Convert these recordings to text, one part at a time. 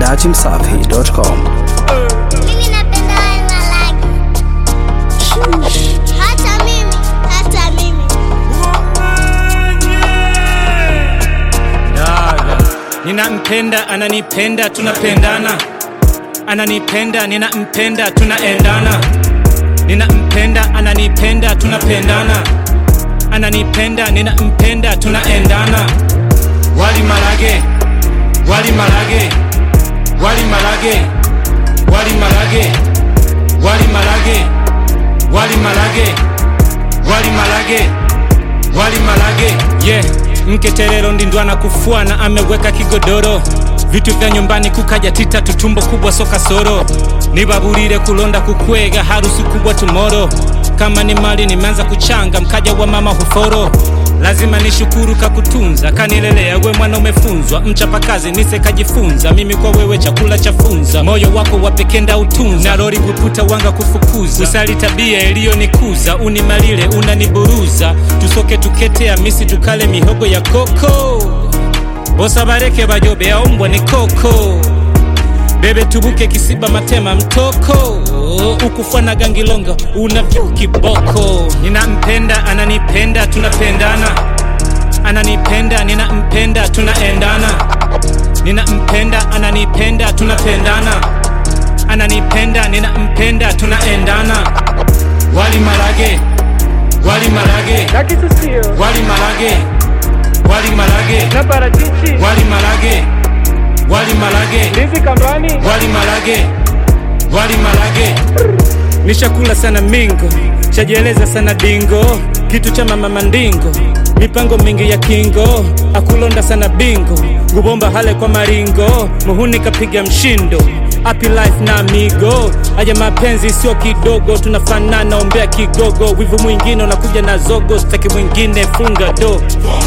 dachimsafi.com. Mimi napenda wali malagi. Hata mimi, hata mimi. Dada, ninampenda ananipenda tunapendana ananipenda ninampenda tunaendana ninampenda ananipenda tunapendana ananipenda ninampenda tunaendana wali malage wali malage wali malage wali malage wali malage wali malage wali malage wali malage yeah. mketerero ndindwana kufuana ameweka kigodoro vitu vya nyumbani kukaja tita tutumbo kubwa soka soro nibaburire kulonda kukwega harusi kubwa tumoro kama ni mali nimeanza kuchanga mkaja wa mama huforo lazima nishukuru kakutunza kanilelea we mwana umefunzwa mchapakazi nise kajifunza mimi kwa wewe chakula cha funza moyo wako wapekenda utunza na rori kuputa wanga kufukuza usali tabia iliyonikuza unimalile unaniburuza tusoke tuketea misi tukale mihogo ya koko bosa bareke bajobe aumbwa ni koko bebe tubuke kisiba matema mtoko ukufana gangilonga unavyo kiboko ninampenda ananipenda tunapendana ananipenda ninampenda tunaendana ninampenda ananipenda tunapendana ananipenda ninampenda tunaendana wali malage wali malage na kisusio wali malage wali malage na parachichi wali malage wali malage ndizi kambani wali malage wali malage nishakula sana mingo chajieleza sana dingo kitu cha mama mandingo mipango mingi ya kingo akulonda sana bingo ngubomba hale kwa maringo muhuni kapiga mshindo Happy life na amigo aja mapenzi sio kidogo tunafanana ombea kigogo wivu mwingine unakuja na zogo staki mwingine funga do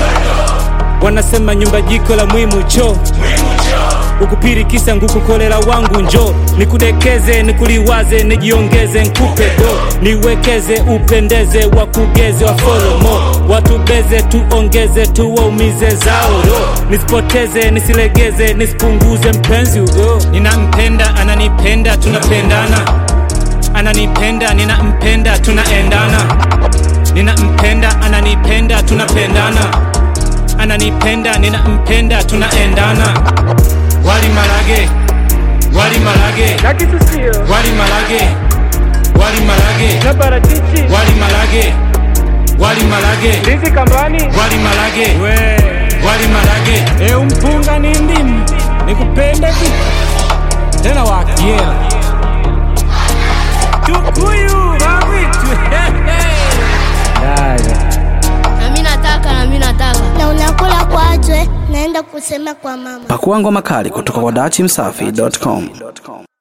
wanasema nyumba jiko la mwimu cho ukupirikisa ngukukolera wangu njo nikudekeze nikuliwaze nijiongeze nkupe do niwekeze upendeze wakugeze wafolomo watubeze tuongeze tuwaumize zao ro nisipoteze nisilegeze nisipunguze mpenzi ugo ninampenda ananipenda tunapendana ananipenda ninampenda tunaendana ninampenda ananipenda tunapendana ananipenda ninampenda tunaendana wali malage wali malage na kisusio wali malage wali malage na parachichi wali malage wali malage ndizi kambani wali malage wali malage e umpunga ni ndimu nikupende vipi tena wakiela tukuyu wawitu na mi nataka na mi nataka Na unakula kwajwe, naenda kusema kwa mama. Pakua ngoma kali kutoka kwa dachimsafi.com.